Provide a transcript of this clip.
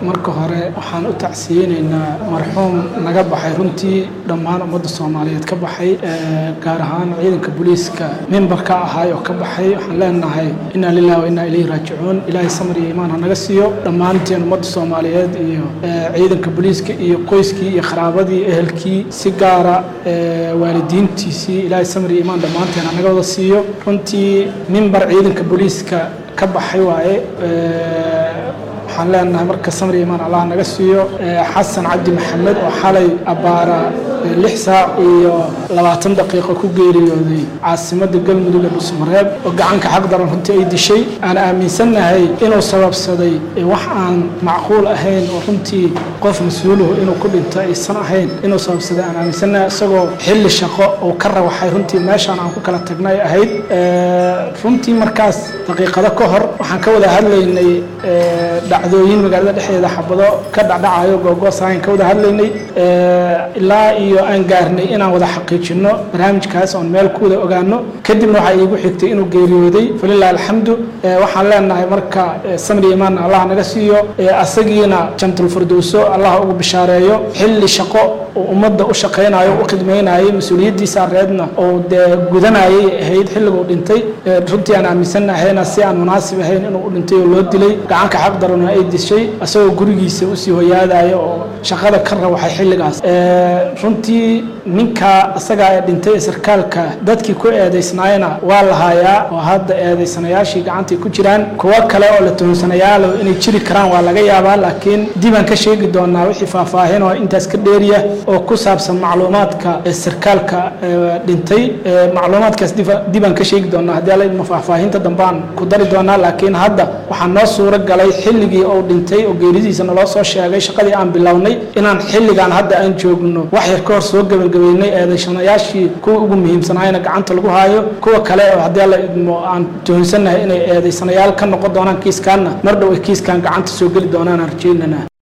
marka hore waxaan u tacsiyeynaynaa marxuum naga baxay runtii dhammaan ummadda soomaaliyeed ka baxay gaar ahaan ciidanka booliiska mimbarka ahaay oo ka baxay waxaan leenahay inaa lilahi wa inaa ilayhi raajicuun ilaahay samar iyo imaan ha naga siiyo dhammaanteen ummadda soomaaliyeed iyo ciidanka booliiska iyo qoyskii iyo qaraabadii ehelkii si gaara waalidiintiisii ilaahay samar iyo imaan dhammaanteen ha naga wada siiyo runtii mimbar ciidanka booliiska ka baxay waaye waxaan leenahay marka samri imaan allah naga siiyo xasan cabdi maxamed oo xalay abbaara lix saac iyo labaatan daqiiqo ku geeriyooday caasimadda galmudug ee dhusmareeb oo gacanka xaq daran runtii ay dishay aan aaminsannahay inuu sababsaday wax aan macquul ahayn oo runtii qof mas-uuluhu inuu ku dhinto aysan ahayn inuu sababsaday aan aaminsannahay isagoo xilli shaqo oo ka rawaxay runtii meeshaan aan ku kala tagnay ahayd runtii markaas daqiiqado ka hor waxaan ka wada hadlaynay dhacdooyin magaalada dhexdeeda xabado ka dhacdhacayo googoosahayn ka wada hadlaynay ilaa iyo aan gaarnay inaan wada xaqiijino barnaamijkaas oon meel ku wada ogaano kadibna waxaa iigu xigtay inuu geeriyooday falilah alxamdu waxaan leenahay marka samri imaan allah naga siiyo asagiina jantul firdowso allah ugu bishaareeyo xilli shaqo uu ummadda u shaqaynayo u khidmaynayay mas-uuliyaddiisa reedna oo dee gudanayay ahayd xilliguu dhintay runtii aan aaminsannahayna si aan munaasib ahayn inuu u dhintay oo loo dilay gacanka xaq darana ay dishay isagoo gurigiisa usii hoyaadaya oo shaqada ka rawaxay xilligaas runtii ninka isagaa ee dhintay ee sarkaalka dadkii ku eedaysnaayna waa la haayaa oo hadda eedaysanayaashii gacantay ku jiraan kuwo kale oo la tuhumsanayaalo inay jiri karaan waa laga yaabaa laakiin dibaan ka sheegi doonaa wixii faahfaahin oo intaas ka dheeriya oo ku saabsan macluumaadka sarkaalka dhintay macluumaadkaas dibaan ka sheegi doonaa haddii alla idmo faahfaahinta dambaan ku dari doonaa laakiin hadda waxaa noo suuro galay xilligii uu dhintay oo geeridiisa naloo soo sheegay shaqadii aan bilownay inaan xilligaan hadda aan joogno wax yar ka hor soo gebagabeynay eedaysanayaashii kuwa ugu muhiimsanaayna gacanta lagu haayo kuwa kale oo haddii alla idmo aan tuhunsannahay inay eedaysanayaal ka noqon doonaan kiiskaanna mar dhow ay kiiskaan gacanta soo geli doonaan aan rajaynana